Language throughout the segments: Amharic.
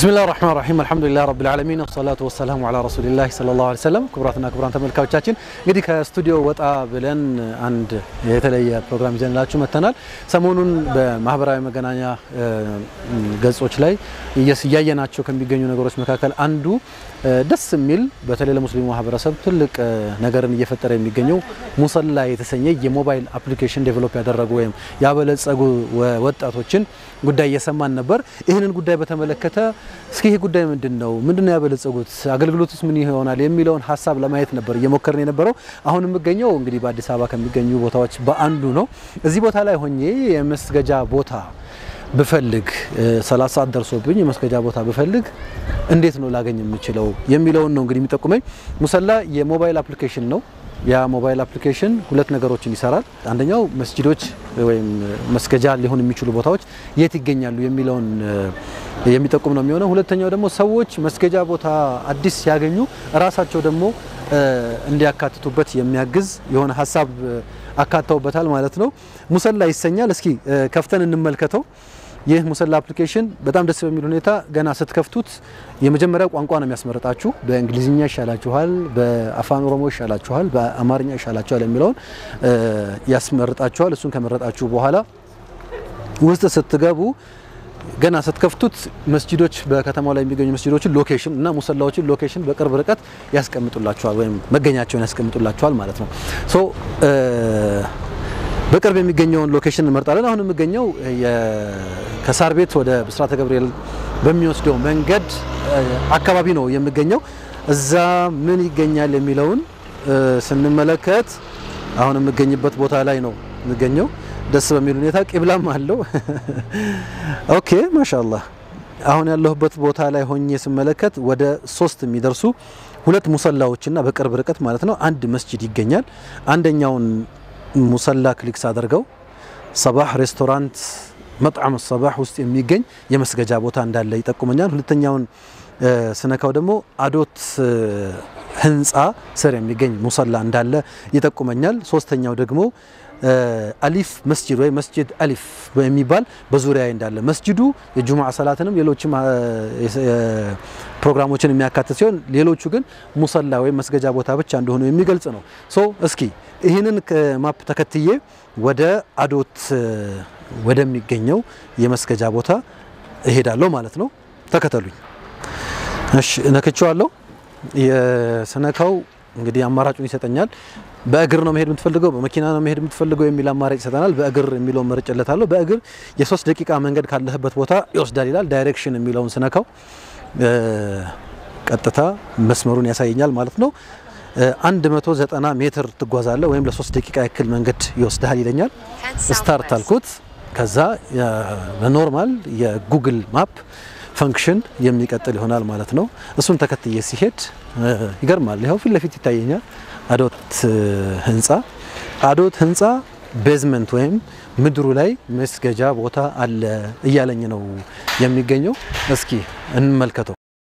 ብስሚላህ ራህማን ራሒም አልሐምዱሊላህ ረቢል ዓለሚን ወሰላቱ ወሰላሙ ዓላ ረሱሊላህ ሰለላሁ ዐለይሂ ወሰለም። ክቡራትና ክቡራን ተመልካቾቻችን እንግዲህ ከስቱዲዮ ወጣ ብለን አንድ የተለየ ፕሮግራም ይዘንላችሁ መጥተናል። ሰሞኑን በማህበራዊ መገናኛ ገጾች ላይ እያየናቸው ከሚገኙ ነገሮች መካከል አንዱ ደስ የሚል በተለይ ለሙስሊሙ ማህበረሰብ ትልቅ ነገርን እየፈጠረ የሚገኘው ሙሰላ የተሰኘ የሞባይል አፕሊኬሽን ዴቨሎፕ ያደረጉ ወይም ያበለጸጉ ወጣቶችን ጉዳይ እየሰማን ነበር። ይህንን ጉዳይ በተመለከተ እስኪ ይህ ጉዳይ ምንድን ነው? ምንድን ነው ያበለጸጉት? አገልግሎቱስ ምን ይሆናል? የሚለውን ሀሳብ ለማየት ነበር እየሞከርን የነበረው። አሁን የምገኘው እንግዲህ በአዲስ አበባ ከሚገኙ ቦታዎች በአንዱ ነው። እዚህ ቦታ ላይ ሆኜ የመስገጃ ቦታ ብፈልግ 30 ሰዓት ደርሶብኝ የመስገጃ ቦታ ብፈልግ እንዴት ነው ላገኝ የምችለው የሚለውን ነው እንግዲህ የሚጠቁመኝ። ሙሰላ የሞባይል አፕሊኬሽን ነው። ያ ሞባይል አፕሊኬሽን ሁለት ነገሮችን ይሰራል። አንደኛው መስጂዶች ወይም መስገጃ ሊሆን የሚችሉ ቦታዎች የት ይገኛሉ የሚለውን የሚጠቁም ነው የሚሆነው። ሁለተኛው ደግሞ ሰዎች መስገጃ ቦታ አዲስ ሲያገኙ እራሳቸው ደግሞ እንዲያካትቱበት የሚያግዝ የሆነ ሀሳብ አካተውበታል ማለት ነው። ሙሰላ ይሰኛል። እስኪ ከፍተን እንመልከተው። ይህ ሙሰላ አፕሊኬሽን በጣም ደስ በሚል ሁኔታ ገና ስትከፍቱት የመጀመሪያው ቋንቋ ነው የሚያስመርጣችሁ። በእንግሊዝኛ ይሻላችኋል፣ በአፋን ኦሮሞ ይሻላችኋል፣ በአማርኛ ይሻላችኋል የሚለውን ያስመርጣችኋል። እሱን ከመረጣችሁ በኋላ ውስጥ ስትገቡ ገና ስትከፍቱት መስጂዶች በከተማው ላይ የሚገኙ መስጂዶችን ሎኬሽን እና ሙሰላዎችን ሎኬሽን በቅርብ ርቀት ያስቀምጡላችኋል ወይም መገኛቸውን ያስቀምጡላችኋል ማለት ነው። ሶ በቅርብ የሚገኘውን ሎኬሽን እንመርጣለን። አሁን የሚገኘው ከሳር ቤት ወደ ብስራተ ገብርኤል በሚወስደው መንገድ አካባቢ ነው የሚገኘው። እዛ ምን ይገኛል የሚለውን ስንመለከት አሁን የምገኝበት ቦታ ላይ ነው የሚገኘው። ደስ በሚል ሁኔታ ቂብላም አለው። ኦኬ ማሻአላህ። አሁን ያለሁበት ቦታ ላይ ሆኜ ስመለከት ወደ ሶስት የሚደርሱ ሁለት ሙሰላዎችና በቅርብ ርቀት ማለት ነው አንድ መስጂድ ይገኛል። አንደኛውን ሙሰላ ክሊክ ሳደርገው ሰባህ ሬስቶራንት መጥዓም ሰባህ ውስጥ የሚገኝ የመስገጃ ቦታ እንዳለ ይጠቁመኛል። ሁለተኛውን ስነካው ደግሞ አዶት ህንፃ ስር የሚገኝ ሙሰላ እንዳለ ይጠቁመኛል። ሶስተኛው ደግሞ አሊፍ መስጂድ ወይ መስጂድ አሊፍ የሚባል በዙሪያ እንዳለ መስጂዱ የጁሙዓ ሰላትንም ሌሎችም ፕሮግራሞችን የሚያካትት ሲሆን ሌሎቹ ግን ሙሰላ ወይም መስገጃ ቦታ ብቻ እንደሆኑ የሚገልጽ ነው። ሶ እስኪ ይህንን ማፕ ተከትዬ ወደ አዶት ወደሚገኘው የመስገጃ ቦታ እሄዳለሁ ማለት ነው። ተከተሉኝ። እሺ ነክቼዋለሁ። የስነካው እንግዲህ አማራጩን ይሰጠኛል። በእግር ነው መሄድ የምትፈልገው፣ በመኪና ነው መሄድ የምትፈልገው የሚል አማራጭ ይሰጠናል። በእግር የሚለውን መርጬለታለሁ። በእግር የሶስት ደቂቃ መንገድ ካለህበት ቦታ ይወስዳል ይላል። ዳይሬክሽን የሚለውን ስነካው ቀጥታ መስመሩን ያሳየኛል ማለት ነው። 190 ሜትር ትጓዛለህ ወይም ለሶስት ደቂቃ ያክል መንገድ ይወስድሃል ይለኛል። ስታርት አልኩት። ከዛ በኖርማል የጉግል ማፕ ፈንክሽን የሚቀጥል ይሆናል ማለት ነው። እሱን ተከትዬ ሲሄድ ይገርማል። ይኸው ፊት ለፊት ይታየኛል አዶት ህንፃ። አዶት ህንፃ ቤዝመንት ወይም ምድሩ ላይ መስገጃ ቦታ አለ እያለኝ ነው የሚገኘው። እስኪ እንመልከተው።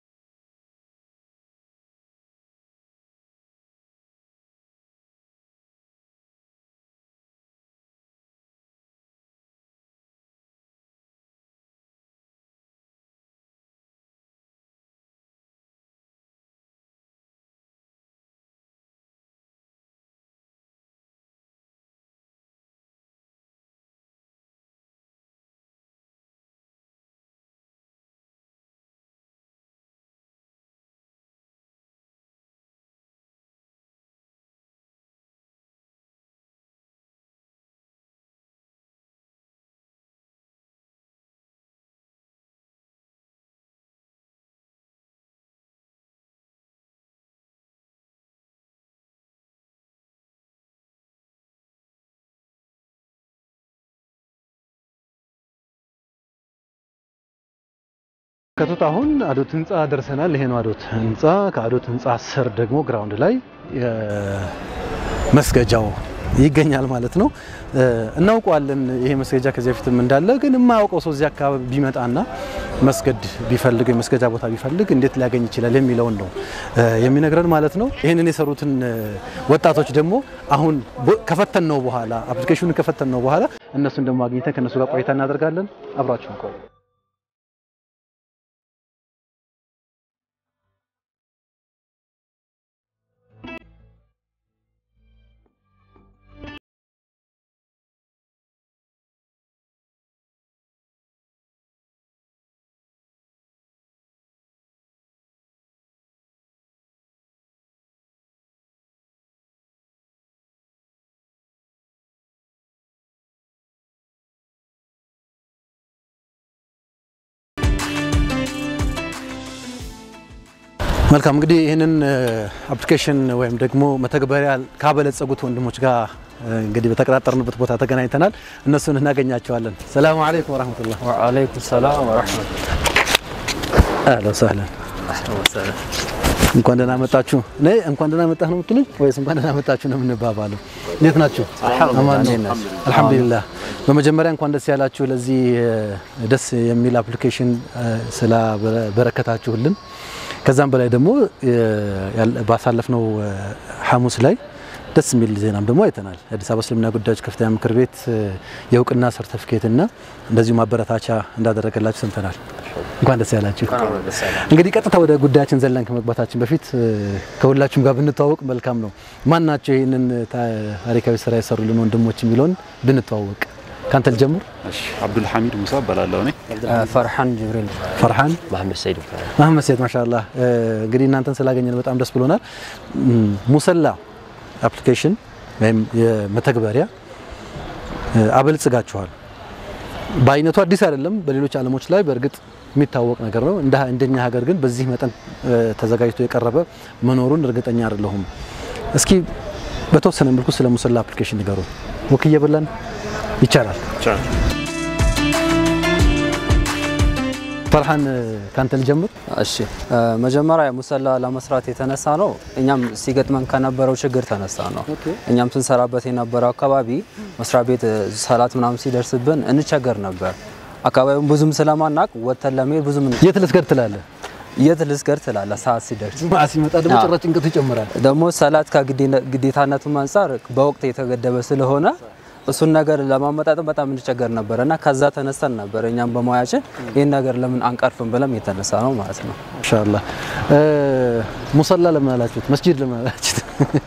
ከቱት አሁን አዶት ህንፃ ደርሰናል። ይሄ ነው አዶት ህንፃ። ከአዶት ህንፃ ስር ደግሞ ግራውንድ ላይ መስገጃው ይገኛል ማለት ነው። እናውቀዋለን ይሄ መስገጃ ከዚህ በፊትም እንዳለ፣ ግን የማያውቀው ሰው እዚህ አካባቢ ቢመጣና መስገድ ቢፈልግ ወይ መስገጃ ቦታ ቢፈልግ እንዴት ሊያገኝ ይችላል የሚለውን ነው የሚነግረን ማለት ነው። ይህንን የሰሩትን ወጣቶች ደግሞ አሁን ከፈተን ነው በኋላ አፕሊኬሽኑን ከፈተን ነው በኋላ እነሱን ደግሞ አግኝተን ከእነሱ ጋር ቆይታ እናደርጋለን። አብራችሁን ቆዩ። መልካም እንግዲህ ይህንን አፕሊኬሽን ወይም ደግሞ መተግበሪያ ካበለጸጉት ወንድሞች ጋር እንግዲህ በተቀጣጠርንበት ቦታ ተገናኝተናል። እነሱን እናገኛቸዋለን። ሰላሙ አለይኩም ወረህመቱላህ። ወአለይኩም ሰላም ወረሕመቱላህ። አህለን ወሰህለን። እንኳን ደህና መጣችሁ። እኔ እንኳን ደህና መጣህ ነው የምትሉኝ ወይስ እንኳን ደህና መጣችሁ ነው የምንባባለው? እንዴት ናችሁ? አማን ነው? አልሐምዱሊላህ። በመጀመሪያ እንኳን ደስ ያላችሁ ለዚህ ደስ የሚል አፕሊኬሽን ስላበረከታችሁልን ከዛም በላይ ደግሞ ባሳለፍነው ሐሙስ ላይ ደስ የሚል ዜናም ደግሞ አይተናል። የአዲስ አበባ እስልምና ጉዳዮች ከፍተኛ ምክር ቤት የእውቅና ሰርተፊኬትና እንደዚሁ ማበረታቻ እንዳደረገላችሁ ሰምተናል። እንኳን ደስ ያላችሁ። እንግዲህ ቀጥታ ወደ ጉዳያችን ዘለን ከመግባታችን በፊት ከሁላችሁም ጋር ብንተዋወቅ መልካም ነው። ማን ናቸው ይህንን ታሪካዊ ስራ የሰሩልን ወንድሞች የሚለውን ብንተዋወቅ ካንተ ልጀምር። አብዱል ሐሚድ ሙሳ እባላለሁ እኔ። ፈርሃን ጅብሪል ፈርሃን መሐመድ ሰይድ ይባላል። መሐመድ ሰይድ ማሻአላህ። እንግዲህ እናንተን ስላገኘን በጣም ደስ ብሎናል። ሙሰላ አፕሊኬሽን ወይም የመተግበሪያ አበልጽጋችኋል። በአይነቱ አዲስ አይደለም። በሌሎች ዓለሞች ላይ በእርግጥ የሚታወቅ ነገር ነው። እንደኛ ሀገር ግን በዚህ መጠን ተዘጋጅቶ የቀረበ መኖሩን እርግጠኛ አይደለሁም። እስኪ በተወሰነ መልኩ ስለ ሙሰላ አፕሊኬሽን ንገሩ። ወክዬ ብለን ይቻላል። ፈርሃን ካንተ ልጀምር። እሺ መጀመሪያ ሙሰላ ለመስራት የተነሳ ነው። እኛም ሲገጥመን ከነበረው ችግር ተነሳ ነው። እኛም ስንሰራበት የነበረው አካባቢ መስሪያ ቤት ሰላት ምናምን ሲደርስብን እንቸገር ነበር። አካባቢውን ብዙም ስለማናቅ ወተን ለመሄድ ብዙም የት ልትገድ ትላለህ? የት ልስገድ ትላለህ። ሰዓት ሲደርስ ጁምዓ ሲመጣ ደግሞ ጭራሽ ጭንቀቱ ይጨምራል። ደግሞ ሰላት ከግዴታነቱም አንጻር በወቅት የተገደበ ስለሆነ እሱን ነገር ለማመጣጠን በጣም እንቸገር ነበር እና ከዛ ተነስተን ነበር እኛም በሙያችን ይህን ነገር ለምን አንቀርፍም ብለም የተነሳ ነው ማለት ነው። ማሻአላህ ሙሰላ ለምን አላችሁት? መስጂድ ለምን አላችሁት?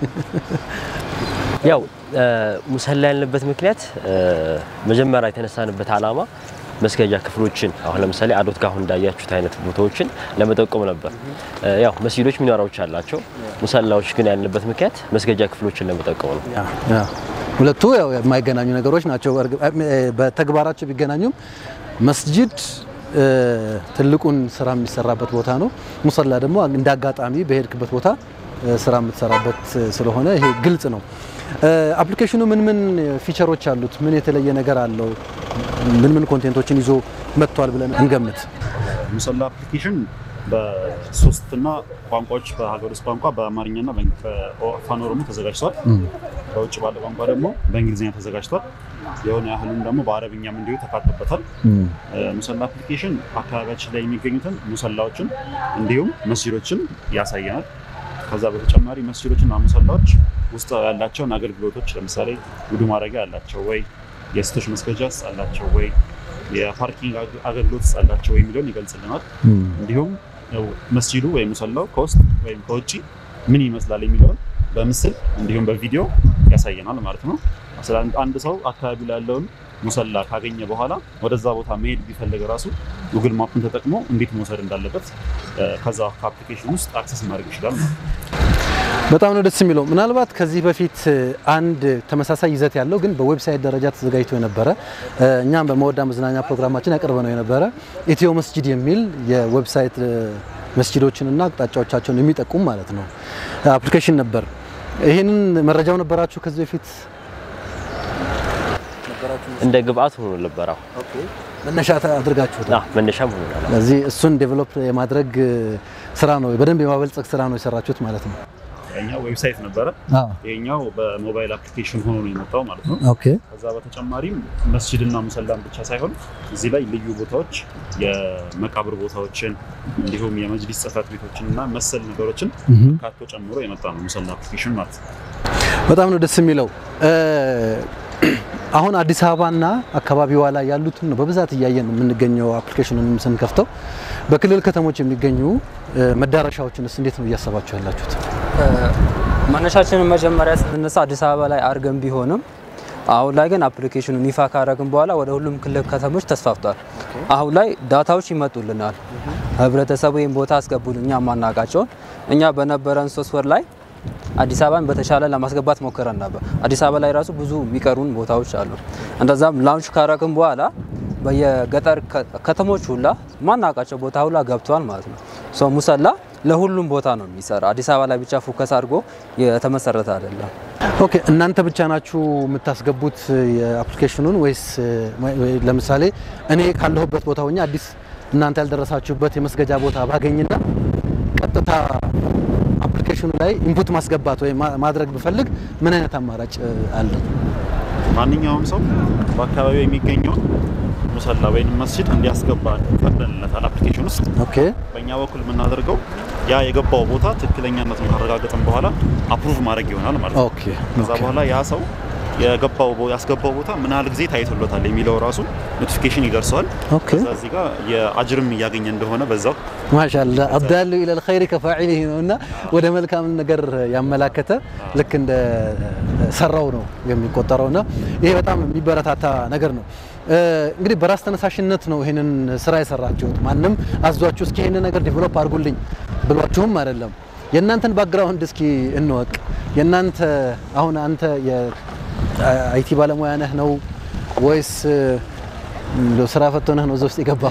ያው ሙሰላ ያልንበት ምክንያት መጀመሪያ የተነሳንበት ዓላማ መስገጃ ክፍሎችን አሁን ለምሳሌ አዶት ጋር አሁን እንዳያችሁት አይነት ቦታዎችን ለመጠቆም ነበር። ያው መስጂዶች ሚናራዎች አላቸው። ሙሰላዎች ግን ያልንበት ምክንያት መስገጃ ክፍሎችን ለመጠቆም ነው። ሁለቱ ያው የማይገናኙ ነገሮች ናቸው። በተግባራቸው ቢገናኙም መስጂድ ትልቁን ስራ የሚሰራበት ቦታ ነው። ሙሰላ ደግሞ እንደ አጋጣሚ በሄድክበት ቦታ ስራ የምትሰራበት ስለሆነ ይሄ ግልጽ ነው። አፕሊኬሽኑ ምን ምን ፊቸሮች አሉት? ምን የተለየ ነገር አለው? ምን ምን ኮንቴንቶችን ይዞ መጥቷል ብለን እንገምት? ሙሰላ አፕሊኬሽን በሶስትና ቋንቋዎች በሀገር ውስጥ ቋንቋ በአማርኛና በአፋን ኦሮሞ ተዘጋጅቷል። በውጭ ባለ ቋንቋ ደግሞ በእንግሊዝኛ ተዘጋጅቷል። የሆነ ያህሉም ደግሞ በአረብኛም እንዲሁ ተካቶበታል። ሙሰላ አፕሊኬሽን አካባቢያችን ላይ የሚገኙትን ሙሰላዎችን እንዲሁም መስጂዶችን ያሳየናል። ከዛ በተጨማሪ መስጂዶችና ሙሰላዎች ውስጥ ያላቸውን አገልግሎቶች ለምሳሌ ውዱ ማድረጊያ አላቸው ወይ፣ የሴቶች መስገጃ አላቸው ወይ፣ የፓርኪንግ አገልግሎት አላቸው ወይ የሚለውን ይገልጽልናል። እንዲሁም መስጂዱ ወይም ሙሰላው ከውስጥ ወይም ከውጭ ምን ይመስላል የሚለውን በምስል እንዲሁም በቪዲዮ ያሳየናል ማለት ነው። ስለ አንድ ሰው አካባቢ ላይ ያለውን ሙሰላ ካገኘ በኋላ ወደዛ ቦታ መሄድ ቢፈልግ ራሱ ጉግል ማፕን ተጠቅሞ እንዴት መውሰድ እንዳለበት ከዛ ከአፕሊኬሽን ውስጥ አክሰስ ማድረግ ይችላል ማለት ነው። በጣም ነው ደስ የሚለው። ምናልባት ከዚህ በፊት አንድ ተመሳሳይ ይዘት ያለው ግን በዌብሳይት ደረጃ ተዘጋጅቶ የነበረ እኛም በመወዳ መዝናኛ ፕሮግራማችን ያቀርበ ነው የነበረ ኢትዮ መስጂድ የሚል የዌብሳይት መስጂዶችንና አቅጣጫዎቻቸውን የሚጠቁም ማለት ነው አፕሊኬሽን ነበር። ይህንን መረጃው ነበራችሁ ከዚህ በፊት እንደ ግብአት ሆኖ ነበረ። መነሻ አድርጋችሁት አዎ መነሻም ሆኖናል። ስለዚህ እሱን ዴቨሎፕ የማድረግ ስራ ነው በደንብ የማበልጸግ ስራ ነው የሰራችሁት ማለት ነው። ያኛው ዌብሳይት ነበረ፣ ይሄኛው በሞባይል አፕሊኬሽን ሆኖ ነው የመጣው ማለት ነው። ኦኬ ከዛ በተጨማሪም መስጂድና ሙሰላን ብቻ ሳይሆን እዚህ ላይ ልዩ ቦታዎች የመቃብር ቦታዎችን እንዲሁም የመጅሊስ ጽህፈት ቤቶችን እና መሰል ነገሮችን ካቶ ጨምሮ የመጣ ነው ሙሰላ አፕሊኬሽን ማለት ነው። በጣም ነው ደስ የሚለው። አሁን አዲስ አበባና አካባቢዋ ላይ ያሉትን ነው በብዛት እያየን የምንገኘው። አፕሊኬሽኑንም ስንከፍተው በክልል ከተሞች የሚገኙ መዳረሻዎችንስ እንዴት ነው እያሰባችሁ ያላችሁት? መነሻችንን መጀመሪያ ስንነሳ አዲስ አበባ ላይ አድርገን ቢሆንም አሁን ላይ ግን አፕሊኬሽኑን ይፋ ካረግን በኋላ ወደ ሁሉም ክልል ከተሞች ተስፋፍቷል። አሁን ላይ ዳታዎች ይመጡልናል። ህብረተሰቡ ይህን ቦታ አስገቡልን እኛ ማናውቃቸውን እኛ በነበረን ሶስት ወር ላይ አዲስ አበባን በተሻለ ለማስገባት ሞክረን ነበር። አዲስ አበባ ላይ ራሱ ብዙ የሚቀሩን ቦታዎች አሉ። እንደዛም ላውንች ካረግን በኋላ በየገጠር ከተሞች ሁላ ማናውቃቸው ቦታ ሁላ ገብተዋል ማለት ነው። ሶ ሙሰላ ለሁሉም ቦታ ነው የሚሰራ። አዲስ አበባ ላይ ብቻ ፎከስ አድርጎ የተመሰረተ አይደለም። ኦኬ እናንተ ብቻ ናችሁ የምታስገቡት የአፕሊኬሽኑን ወይስ ወይ ለምሳሌ እኔ ካለሁበት ቦታ ሆኜ አዲስ እናንተ ያልደረሳችሁበት የመስገጃ ቦታ ባገኝና ቀጥታ አፕሊኬሽኑ ላይ ኢንፑት ማስገባት ወይም ማ- ማድረግ ብፈልግ ምን አይነት አማራጭ አለ? ማንኛውም ሰው በአካባቢው የሚገኘውን ሙሰላ ወይም መስጂድ እንዲያስገባ ፈቅደንለታል። አፕሊኬሽን ውስጥ ኦኬ በእኛ በኩል የምናደርገው ያ የገባው ቦታ ትክክለኛነቱን ካረጋገጥን በኋላ አፕሩቭ ማድረግ ይሆናል ማለት ነው። ኦኬ ከዛ ኦኬ። በኋላ ያ ሰው የገባው ቦ- ያስገባው ቦታ ምን ያህል ጊዜ ታይቶለታል የሚለው ራሱ ኖቲፊኬሽን ይደርሰዋል። ኦኬ ከዛ እዚህ ጋር የአጅርም እያገኘ እንደሆነ በዛው ማሻአላ አብዳሉ ኢለል ኸይሪ ከፋዒሊሂ ነውና ወደ መልካም ነገር ያመላከተ ልክ እንደ ሰራው ነው የሚቆጠረውና ይሄ በጣም የሚበረታታ ነገር ነው። እ፣ እንግዲህ በራስ ተነሳሽነት ነው ይህንን ስራ የሰራችሁት። ማንም አዟችሁ እስኪ ይህንን ነገር ዲቨሎፕ አድርጉልኝ ብሏችሁም አይደለም። የእናንተን ባክግራውንድ እስኪ እንወቅ። የእናንተ አሁን አንተ የአይቲ ባለሙያ ነህ ነው ወይስ እንደው ስራ ፈቶ ነህ ነው እዛ ውስጥ የገባው?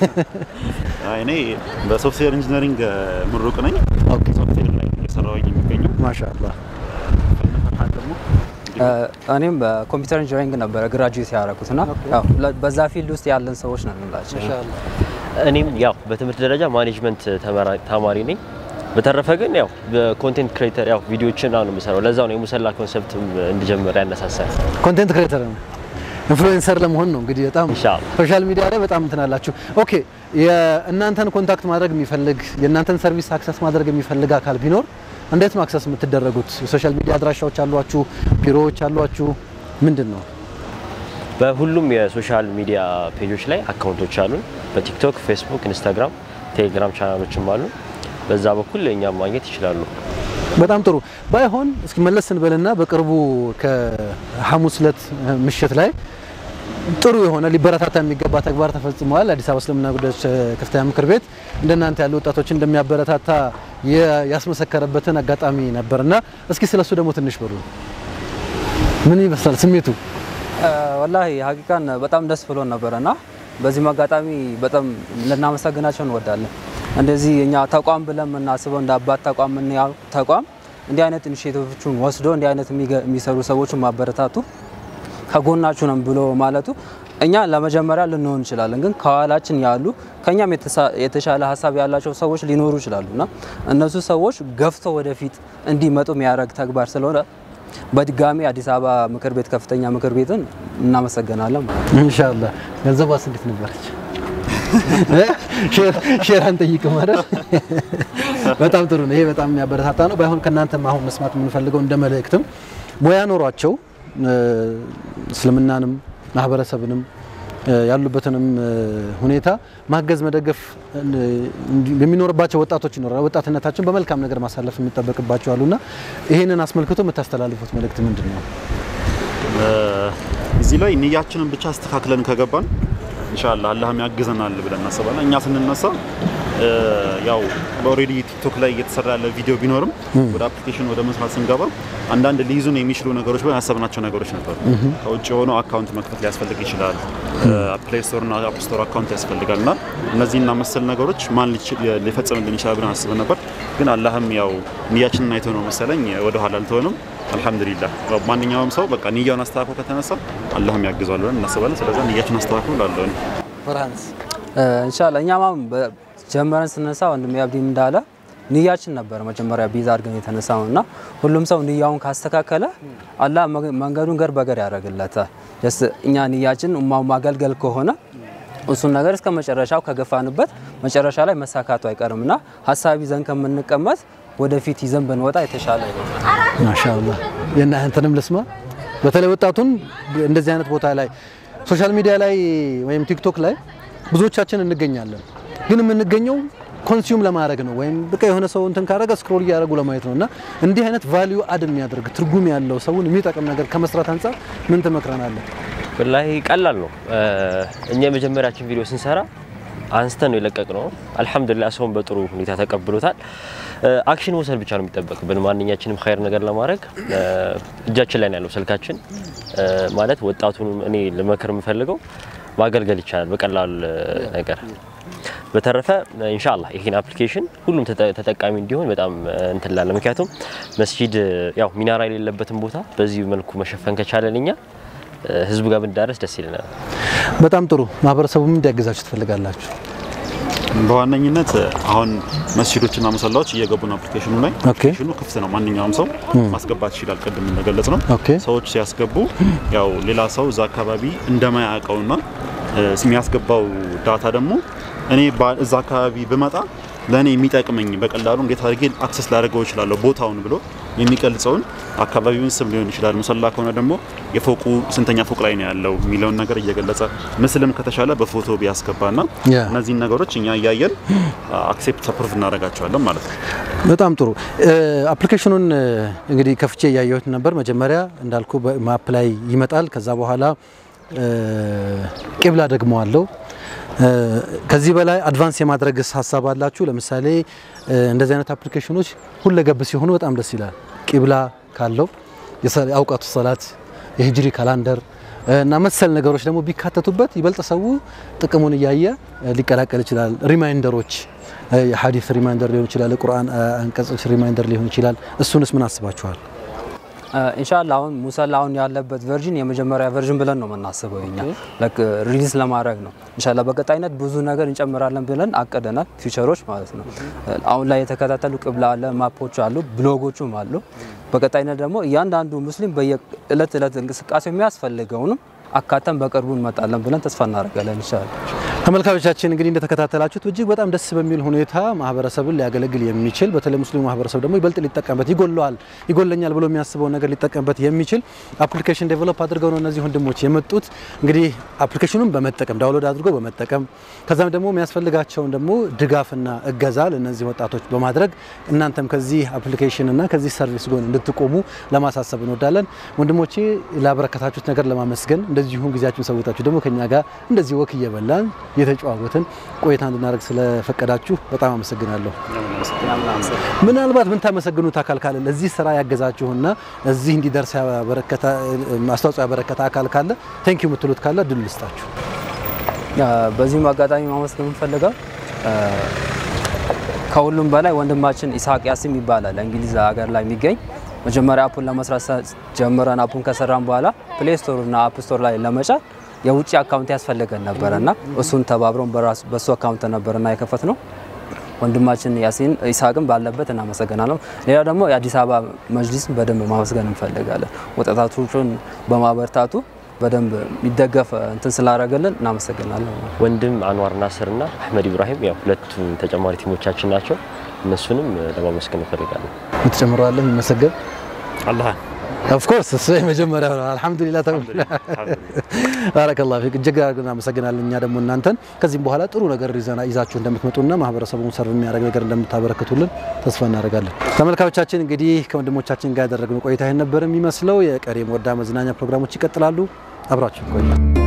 አይ፣ እኔ በሶፍትዌር ኢንጂነሪንግ ምሩቅ ነኝ። ኦኬ ሶፍትዌር ላይ እየሰራሁኝ የሚገኘው ማሻአላ ፈርሃን ደግሞ እኔም በኮምፒውተር ኢንጂነሪንግ ነበረ ግራጁዌት ያደረኩት እና ያው ለ- በዛ ፊልድ ውስጥ ያለን ሰዎች ነን እንላቸው። እኔም ያው በትምህርት ደረጃ ማኔጅመንት ተመራ- ተማሪ ነኝ። በተረፈ ግን ያው በኮንቴንት ክሬተር ያው ቪዲዮዎችን ነው የምሰራው። ለዛው ነው የሙሰላ ኮንሰፕትም እንዲጀምር ያነሳሳል። ኮንቴንት ክሬተር ነው ኢንፍሉዌንሰር ለመሆን ነው እንግዲህ በጣም ኢንሻአላህ። ሶሻል ሚዲያ ላይ በጣም እንትን አላችሁ። ኦኬ የእናንተን ኮንታክት ማድረግ የሚፈልግ የእናንተን ሰርቪስ አክሰስ ማድረግ የሚፈልግ አካል ቢኖር እንዴት ነው አክሰስ የምትደረጉት? የሶሻል ሚዲያ አድራሻዎች አሏችሁ? ቢሮዎች አሏችሁ? ምንድን ነው? በሁሉም የሶሻል ሚዲያ ፔጆች ላይ አካውንቶች አሉን። በቲክቶክ፣ ፌስቡክ፣ ኢንስታግራም፣ ቴሌግራም ቻናሎችም አሉ። በዛ በኩል እኛም ማግኘት ይችላሉ። በጣም ጥሩ። ባይሆን እስኪ መለስ እንበልና በቅርቡ ከሐሙስ ዕለት ምሽት ላይ ጥሩ የሆነ ሊበረታታ የሚገባ ተግባር ተፈጽመዋል። አዲስ አበባ እስልምና ጉዳዮች ከፍተኛ ምክር ቤት እንደናንተ ያሉ ወጣቶችን እንደሚያበረታታ የ- ያስመሰከረበትን አጋጣሚ ነበርና እስኪ ስለሱ ደግሞ ትንሽ በሉ። ምን ይመስላል ስሜቱ? ወላሂ ሀቂቃን በጣም ደስ ብሎን ነበረና በዚህም አጋጣሚ በጣም ልናመሰግናቸው እንወዳለን። እንደዚህ እኛ ተቋም ብለን የምናስበው እንደ አባት ተቋም የምንያው ተቋም እንዲህ አይነት ኢኒሼቲቮችን ወስዶ እንዲህ አይነት የሚገ- የሚሰሩ ሰዎችን ማበረታቱ ከጎናችሁ ነን ብሎ ማለቱ እኛ ለመጀመሪያ ልንሆን እንችላለን፣ ግን ከኋላችን ያሉ ከኛም የተሳ- የተሻለ ሀሳብ ያላቸው ሰዎች ሊኖሩ ይችላሉ እና እነሱ ሰዎች ገፍቶ ወደፊት እንዲመጡ የሚያደርግ ተግባር ስለሆነ በድጋሚ አዲስ አበባ ምክር ቤት ከፍተኛ ምክር ቤትን እናመሰግናለን ማለት ነው። ኢንሻአላህ ገንዘቧስ እንዴት ነበረች? ሼር ሼር አንጠይቅም አይደል? በጣም ጥሩ ነው። ይሄ በጣም የሚያበረታታ ነው። ባይሆን ከእናንተም አሁን መስማት የምንፈልገው እንደ መልእክትም ሙያ ኖሯቸው እ፣ እስልምናንም ማህበረሰብንም እ፣ ያሉበትንም እ፣ ሁኔታ ማገዝ መደገፍ እ፣ የሚኖርባቸው ወጣቶች ይኖራል። ወጣትነታችን በመልካም ነገር ማሳለፍ የሚጠበቅባቸው አሉና ይህንን አስመልክቶ የምታስተላልፉት መልእክት ምንድን ነው? እዚህ ላይ ንያችንን ብቻ አስተካክለን ከገባን ኢንሻአላህ አላህም ያግዘናል ብለን እናስባለን። እኛ ስንነሳ እ፣ ያው በኦልሬዲ ቲክቶክ ላይ እየተሰራ ያለ ቪዲዮ ቢኖርም ወደ አፕሊኬሽን ወደ መስራት ስንገባ አንዳንድ ሊይዙን የሚችሉ ነገሮች ብለን ያሰብናቸው ነገሮች ነበሩ። ከውጭ የሆነው አካውንት መክፈት ሊያስፈልግ ይችላል። ፕሌይ ስቶር እና አፕ ስቶር አካውንት ያስፈልጋል እና እነዚህና መሰል ነገሮች ማን ሊች- ሊፈጽምልን ይችላል ብለን አስበን ነበር። ግን አላህም ያው ንያችንን አይቶ ነው መሰለኝ ወደ ኋላ አልተሆንም። አልሐምዱሊላህ ያው ማንኛውም ሰው በቃ ንያውን አስተካክሎ ከተነሳ አላህም ያግዟል ብለን እናስባለን። ስለዚህ ንያችን አስተካክሎ ላለሁ ፍራንስ ኢንሻአላህ እኛም አሁን በ- ጀመረን ስነሳ ወንድሜ አብዲ እንዳለ ንያችን ነበረ መጀመሪያ ቢዛ አድርገን የተነሳ ነው እና ሁሉም ሰው ንያውን ካስተካከለ አላህ መግ- መንገዱን ገር በገር ያደርግለታል። ጀስት እኛ ንያችን ኡማው ማገልገል ከሆነ እሱን ነገር እስከ መጨረሻው ከገፋንበት መጨረሻ ላይ መሳካቱ አይቀርም እና ሀሳብ ይዘን ከምንቀመጥ ወደፊት ይዘን ብንወጣ የተሻለ ነው። ማሻአላህ የእናንተንም ልስማ። በተለይ ወጣቱን እንደዚህ አይነት ቦታ ላይ ሶሻል ሚዲያ ላይ ወይም ቲክቶክ ላይ ብዙዎቻችን እንገኛለን። ግን የምንገኘው ኮንሱም ለማድረግ ነው ወይም በቃ የሆነ ሰው እንትን ካደረገ ስክሮል እያደረጉ ለማየት ነው እና እንዲህ አይነት ቫልዩ አድ የሚያደርግ ትርጉም ያለው ሰውን የሚጠቅም ነገር ከመስራት አንጻር ምን ትመክረናለን? ወላሂ ቀላል ነው። እኛ የመጀመሪያችን ቪዲዮ ስንሰራ አንስተን ነው የለቀቅ ነው። አልሐምዱሊላህ ሰውን በጥሩ ሁኔታ ተቀብሎታል። አክሽን መውሰድ ብቻ ነው የሚጠበቅብን። ማንኛችንም ኸይር ነገር ለማድረግ እጃችን ላይ ነው ያለው ስልካችን። ማለት ወጣቱን እኔ ልመክር የምፈልገው ማገልገል ይቻላል በቀላል ነገር። በተረፈ ኢንሻአላህ ይሄን አፕሊኬሽን ሁሉም ተጠ- ተጠቃሚ እንዲሆን በጣም እንትን ላለ ምክንያቱም መስጂድ ያው ሚናራ የሌለበትን ቦታ በዚህ መልኩ መሸፈን ከቻለን እኛ ህዝቡ ጋር ብንዳረስ ደስ ይለናል። በጣም ጥሩ። ማህበረሰቡም እንዲያግዛችሁ ትፈልጋላችሁ? በዋነኝነት አሁን መስጂዶችና ሙሰላዎች እየገቡ ነው አፕሊኬሽኑ ላይ። ኦኬ። አፕሊኬሽኑ ክፍት ነው፣ ማንኛውም ሰው ማስገባት ይችላል። ቅድም እንደገለጽ ነው ኦኬ። ሰዎች ሲያስገቡ ያው ሌላ ሰው እዛ አካባቢ እንደማያውቀውና እ፣ የሚያስገባው ዳታ ደግሞ እኔ ባ- እዛ አካባቢ ብመጣ ለእኔ የሚጠቅመኝ በቀላሉ እንዴት አድርጌ አክሰስ ላደርገው እችላለሁ ቦታውን ብሎ የሚገልጸውን አካባቢውን ስም ሊሆን ይችላል። ሙሰላ ከሆነ ደግሞ የፎቁ ስንተኛ ፎቅ ላይ ነው ያለው የሚለውን ነገር እየገለጸ ምስልም ከተሻለ በፎቶ ቢያስገባና ያ። እነዚህን ነገሮች እኛ እያየን አክሴፕት አፕሩቭ እናደርጋቸዋለን ማለት ነው። በጣም ጥሩ። እ፣ አፕሊኬሽኑን እ፣ እንግዲህ ከፍቼ እያየሁት ነበር። መጀመሪያ እንዳልኩ በማፕ ላይ ይመጣል። ከዛ በኋላ እ፣ ቂብላ ደግሞ አለው። እ፣ ከዚህ በላይ አድቫንስ የማድረግስ ሀሳብ አላችሁ? ለምሳሌ እ፣ እንደዚህ አይነት አፕሊኬሽኖች ሁለገብ ሲሆኑ በጣም ደስ ይላል። ቂብላ ካለው የሰ- የአውቃቱ ሰላት፣ የሂጅሪ ካላንደር እ፣ እና መሰል ነገሮች ደግሞ ቢካተቱበት ይበልጥ ሰው ጥቅሙን እያየ እ፣ ሊቀላቀል ይችላል። ሪማይንደሮች እ፣ የሐዲስ ሪማይንደር ሊሆን ይችላል። የቁርአን እ፣ አንቀጾች ሪማይንደር ሊሆን ይችላል። እሱንስ ምን አስባችኋል? ኢንሻአላ አሁን ሙሰላ አሁን ያለበት ቨርዥን የመጀመሪያ ቨርዥን ብለን ነው የምናስበው እኛ ለክ ሪሊዝ ለማድረግ ነው። ኢንሻአላ በቀጣይነት ብዙ ነገር እንጨምራለን ብለን አቅደናል። ፊቸሮች ማለት ነው። አሁን ላይ የተከታተሉ ቅብላ አለ፣ ማፖች አሉ፣ ብሎጎቹም አሉ። በቀጣይነት ደግሞ እያንዳንዱ ሙስሊም በየእለት እለት እንቅስቃሴው የሚያስፈልገውንም አካተን በቅርቡ እንመጣለን ብለን ተስፋ እናደርጋለን ኢንሻአላ። ተመልካቾቻችን እንግዲህ እንደተከታተላችሁት እጅግ በጣም ደስ በሚል ሁኔታ ማህበረሰብን ሊያገለግል የሚችል በተለይ ሙስሊሙ ማህበረሰብ ደግሞ ይበልጥ ሊጠቀምበት ይጎለዋል ይጎለኛል ብሎ የሚያስበውን ነገር ሊጠቀምበት የሚችል አፕሊኬሽን ዴቨሎፕ አድርገው ነው እነዚህ ወንድሞች የመጡት። እንግዲህ አፕሊኬሽኑን በመጠቀም ዳውንሎድ አድርጎ በመጠቀም ከዛም ደግሞ የሚያስፈልጋቸውን ደግሞ ድጋፍና እገዛ ለእነዚህ ወጣቶች በማድረግ እናንተም ከዚህ አፕሊኬሽን እና ከዚህ ሰርቪስ ጎን እንድትቆሙ ለማሳሰብ እንወዳለን። ወንድሞቼ ላበረከታችሁት ነገር ለማመስገን እንደዚሁም ጊዜያችሁን ሰውታችሁ ደግሞ ከኛ ጋር እንደዚህ ወክ እየበላን እየተጨዋወትን ቆይታ እንድናደርግ ስለፈቀዳችሁ በጣም አመሰግናለሁ። ምናልባት ምን ታመሰግኑት አካል ካለ ለዚህ ስራ ያገዛችሁና እዚህ እንዲደርስ ያበረከተ አስተዋጽኦ ያበረከተ አካል ካለ ቴንክ ዩ የምትሉት ካለ ድል ልስጣችሁ። በዚህም አጋጣሚ ማመስገን የምፈልገው ከሁሉም በላይ ወንድማችን ኢስሐቅ ያሲም ይባላል እንግሊዝ ሀገር ላይ የሚገኝ መጀመሪያ አፑን ለመስራት ጀምረን አፑን ከሰራን በኋላ ፕሌይ ስቶር እና አፕ ስቶር ላይ ለመጫን የውጭ አካውንት ያስፈልገን ነበረ እና እሱን ተባብረን በራሱ በሱ አካውንት ነበርና የከፈት ነው። ወንድማችን ያሲን ኢስሐቅን ባለበት እናመሰግናለን። ሌላ ደግሞ የአዲስ አበባ መጅሊስን በደንብ ማመስገን እንፈልጋለን። ወጣቶቹን በማበርታቱ በደንብ የሚደገፍ እንትን ስላደረገልን እናመሰግናለን። ወንድም አንዋር ናስር እና አህመድ ኢብራሂም ያው ሁለቱ ተጨማሪ ቲሞቻችን ናቸው። እነሱንም ለማመስገን እፈልጋለሁ። የምትጨምረዋለህ የሚመሰገን አላህን ኦፍኮርስ እሱ የመጀመሪያ ነው። አልሐምዱሊላህ ተብላ ባረከላሁ ፊክ እጅግ አድርገን እናመሰግናለን። እኛ ደግሞ እናንተን ከዚህም በኋላ ጥሩ ነገር ይዘና ይዛችሁ እንደምትመጡና ማህበረሰቡን ሰርቭ የሚያደርግ ነገር እንደምታበረክቱልን ተስፋ እናደርጋለን። ተመልካቾቻችን እንግዲህ ከወንድሞቻችን ጋር ያደረግነው ቆይታ ይህን ነበር የሚመስለው። የቀሪ ወዳ መዝናኛ ፕሮግራሞች ይቀጥላሉ። አብራችሁ ቆዩ።